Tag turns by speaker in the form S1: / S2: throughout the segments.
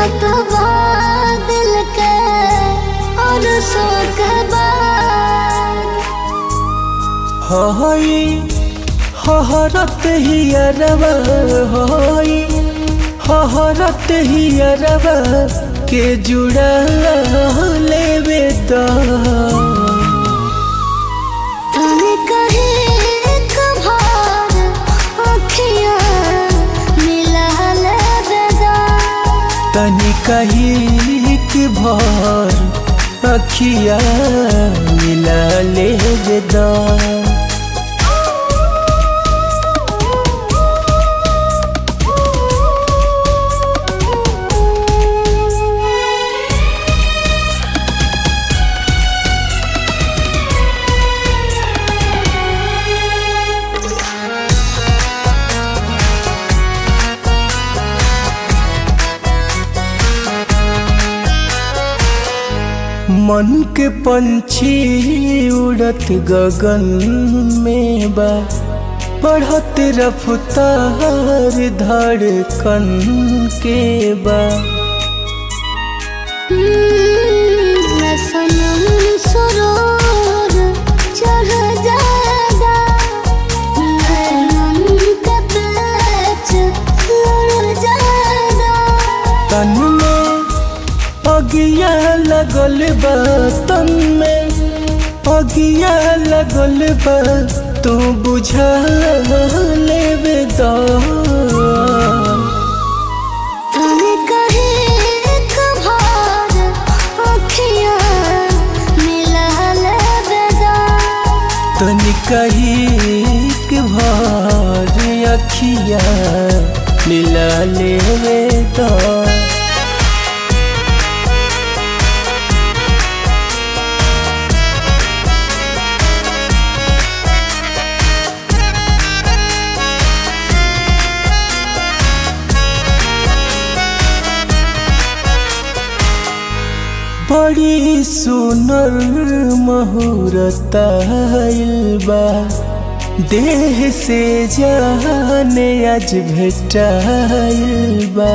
S1: तो दिल के और सो के बाद
S2: हई हहरत हियरवा हई हहरत हियरवा के जुड़ा लेवे दा
S1: तने कहे एक बार अखियाँ मिला ले बेदा
S2: तनी कही कि भर अखिया मिला ले दा मन के पंछी उड़त गगन में बा बढ़त रफ्तार धड़कन के बा
S1: मैं सनम सुरूर चढ़ जाएगा मैं मन का पेच लड़ जाएगा
S2: तन में अगिया लगल बा तन में अगिया लगल बा तू बुझा लेवे दा
S1: तने कहे एक बार अखियाँ मिला ले बेदा
S2: तनी कही के भर अखिया मिला लेवे दा बड़ी सुनर महूरत बा देह से जाने आज भेटाइल बा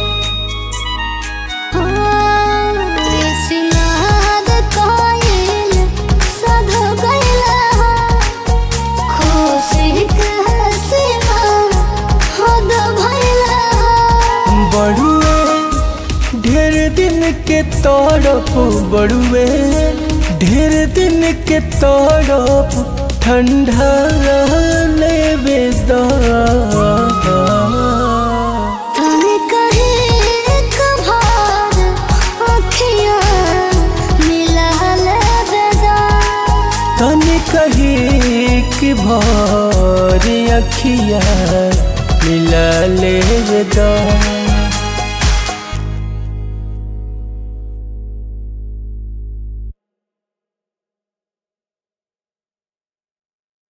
S1: सिनाद कोयल सध गइला खुशी के सीमा हद भइला
S2: बड़ुए ढेर दिन के तड़प बड़ुए ढेर दिन के तड़प ठंडा लेवे दा
S1: तने कहे एक बार अखियाँ मिला ले बेदा
S2: तनी कही कि भर अखिया मिला ले दा